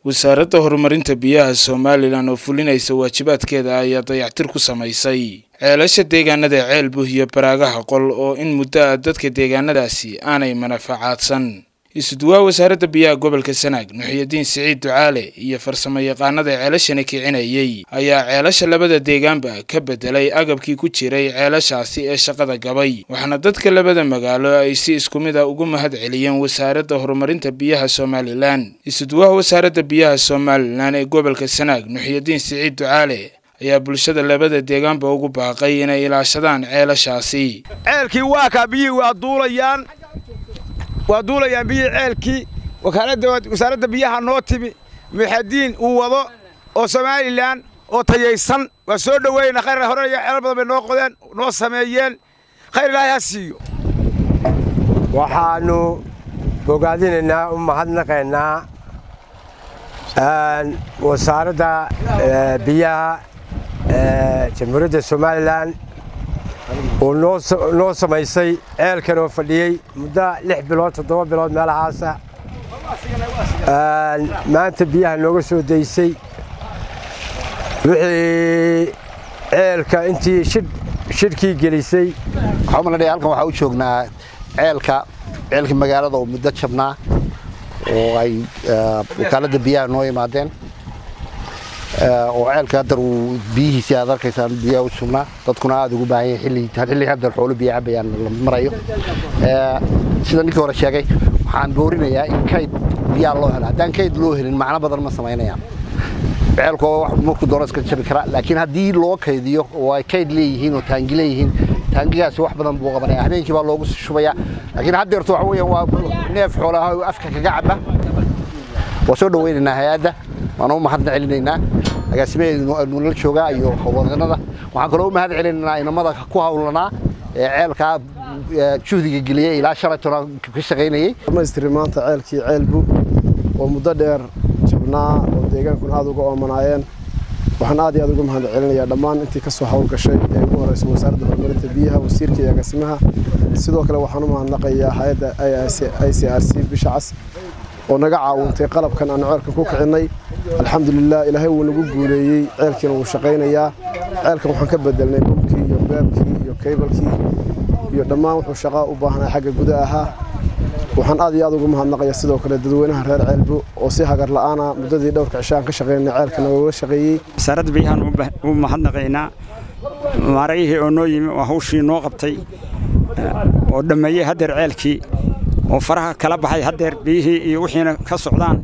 wasaaradda horumarinta biyaha somalilan oo fulinaysa waajibaadkeeda ayaa dayactir ku samaysay ceelasha deegaanada ceelbuh iyo baraagaha qol oo in muddo ah dadka deegaanadaasi aanay manafacaadsan isuduwaa wasaaradda biyaha gobolka sanaag nuxiyadiin siciid ducaale iyo farsamo yaqaanada ceelashani kicinayay ayaa ceelasha labada deegaanba ka bedelay agabkii ku jiray ceelashaasi ee shaqada gabay waxaana dadka labada magaalo ay si isku mid a ugu mahad celiyeen wasaaradda horumarinta biyaha somalilan isuduwaha wasaaradda biyaha somalilan ee gobolka sanaag nuxiyadiin siciid ducaale ayaa bulshada labada deegaanba ugu baaqay inay ilaashadaan ceelashaasi ceelkii waa kaa biyihii waa duulayaan waa duulayaan biyihii ceelkii wakaaladda wasaaradda biyaha noo timi muxadiin uu wado oo somalilan oo tayaysan waa soo dhoweeyna khayr horaya ceelal badan bay noo qodeen noo sameeyeen khayr ilaahay ha siiyo waxaannu bogaadinaynaa u mahadnaqaynaa wasaaradda biyaha jamhuuriyadda somalilan oo noo samaysay ceelkan oo fadhiyey muddo lix bilood toddoba bilood meelahaasa maanta biyaha nooga soo daysay wixii ceelka intii shidhkii gelisay waxaa umalanaya halkan waxaa u joognaa ceelka ceelkii magaalada oo muddo jabnaa oo ay wakaaladda biyaha noo yimaadeen oo ceelka haddar uu biyihiisii aad arkaysaan biyaha u sugnaa dadkuna aada ugu baahan yahay xilli haddar xoolo biyo cabayaan la marayo sida ninkii hore sheegay waxaan boorinayaa in kayd biyaha loo helo haddaan kayd loo helin macno badan ma samaynayaan ceelku markuu doono iska jabi karaa laakiin haddii loo kaydiyo oo ay kayd leeyihiin oo taangi leeyihiin taangigaasi wax badan buu qabanaya habeenkii baa loogu shubayaa laakiin haddeerto waxa weeyaan waa neef xoolaha afka kaga caba waa soo dhawaynaynaa hay-adda waana u mahadna celinaynaa agaasimaheedu nala joogaa iyo howlwadanada waxaan kaloo u mahad celinaynaa inamada ku hawlanaa ee ceelkaa juhdiga geliyey ilaa shalay tona ka shaqaynayey dhamaystiri maanta ceelkii ceelbu oo muddo dheer jabnaa oo deegaankuna aad uga oomanaayeen waxaan aad iyo aad uga mahad celinayaa dhammaan intii ka soo hawlgashay ee ugu horeysa wasaaradda horumarinta biyaha wasiirka iyo agaasimaha sidoo kale waxaan u mahadnaqayaa hay-adda i c r c bisha cas oo naga caawintay qalabkan aanu ceelkan ku kicinnay alxamdulilah ilaahay wuu nagu guuleeyey ceelkiina wuu shaqaynayaa ceelkan waxaan ka bedelnay bumkii iyo beebkii iyo kaybalkii iyo dhammaan wuxuu shaqaa u baahnaa xagga guda ahaa waxaan aad iyo aad ugu mahadnaqayaa sidoo kale dadweynaha reer ceelbu oo si hagar la'aana muddadii dhowrka cisho aan ka shaqaynay ceelka nagooga shaqeeyey wasaaradda biyahaan u mahadnaqaynaa maarayihii oo noo yimi oo hawshii noo qabtay oo dhammeeyey haddeer ceelkii oo faraha kala baxay haddeer biyihii iyo wixiina ka socdaan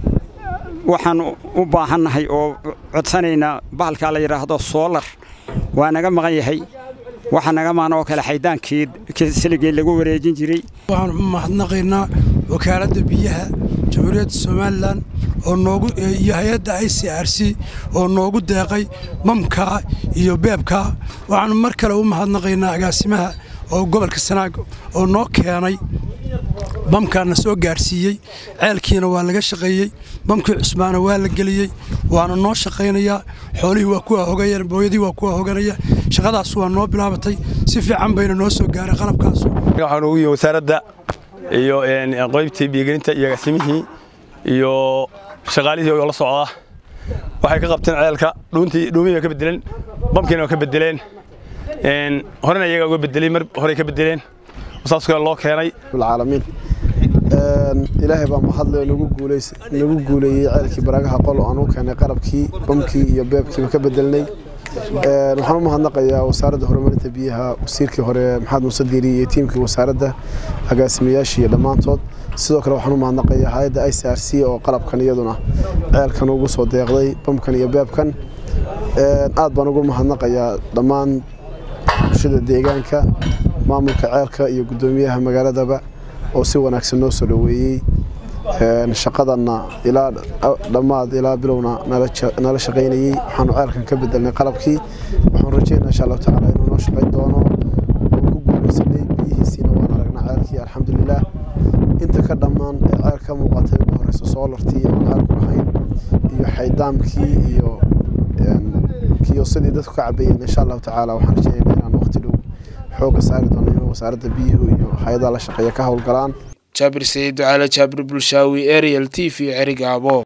waxaan u baahannahay oo codsanaynaa bahalkaa la yidhaahdo soolar waa naga maqan yahay waxa naga maqan oo kale xaydaankii siligii lagu wareejin jiray waxaan u mahadnaqaynaa wakaaladda biyaha jamhuuriyadda somalilan oo noogu iyo hay-adda i c r c oo noogu deeqay mamkaa iyo beebkaa waxaan mar kale u mahadnaqaynaa agaasimaha oo gobolka sanaag oo noo keenay bamkaana soo gaarsiiyey ceelkiina waa laga shaqeeyey bamkii cusbaana waa la geliyey waana noo shaqaynayaa xoolihii waa kuwa hogayeen booyadii waa kuwa hoganaya shaqadaas waa noo bilaabatay si fiican bayna noo soo gaaray qalabkaasu waxaan ugu yihi wasaaradda iyo qoybtii biyogelinta iyo agaasimihii iyo shaqaalihii oo la socda waxay ka qabteen ceelka dhuuntii dhuumihii ka bedeleen bamkiina waa ka bedeleen horena iyaga uga bedelay mar horey ka bedeleen saas kale loo keenay caalamiin ilaahay baa mahadle nagu guuleeyey ceelkii baraagaha qol oo aan u keenay qalabkii bamkii iyo beebkiiba ka bedelnay waxaan u mahadnaqayaa wasaaradda horumarinta biyaha wasiirkii hore maxamed muuse diiri iyo tiimkii wasaaradda agaasimayaashii iyo dhammaantood sidoo kale waxaan u mahadnaqayaa hay-adda i c r c oo qalabkan iyaduna ceelkan ugu soo deeqday bamkan iyo beebkan aad baan ugu mahadnaqayaa dhammaan bulshada deegaanka maamulka ceelka iyo guddoomiyaha magaaladaba oo si wanaagsan noo soo dhoweeyey shaqadanna ilaa dhammaad ilaa bilowna nala shaqaynayey waxaanu ceelkan ka bedelnay qalabkii waxaan rajeynaa insha allahu tacaala inuu noo shaqayn doono oo ku guulaysanay biyihiisiina waan aragnaa ceelkii alxamdulilah inta ka dhammaan ee ceel ka muuqatay ugu horeysa soolartii aan ceelku lahayn iyo xaydaamkii iyo kiyosadii dadku ka cabayeen insha allahu tacaala waxaan rajeynaa inaan waqti dhow xooga saari doono inuu wasaaradda biyuhu iyo hay-adaha la shaqeeya ka howlgalaan jaabir saciid ducaale jaabir bulshaawi ariel t v cerigaabo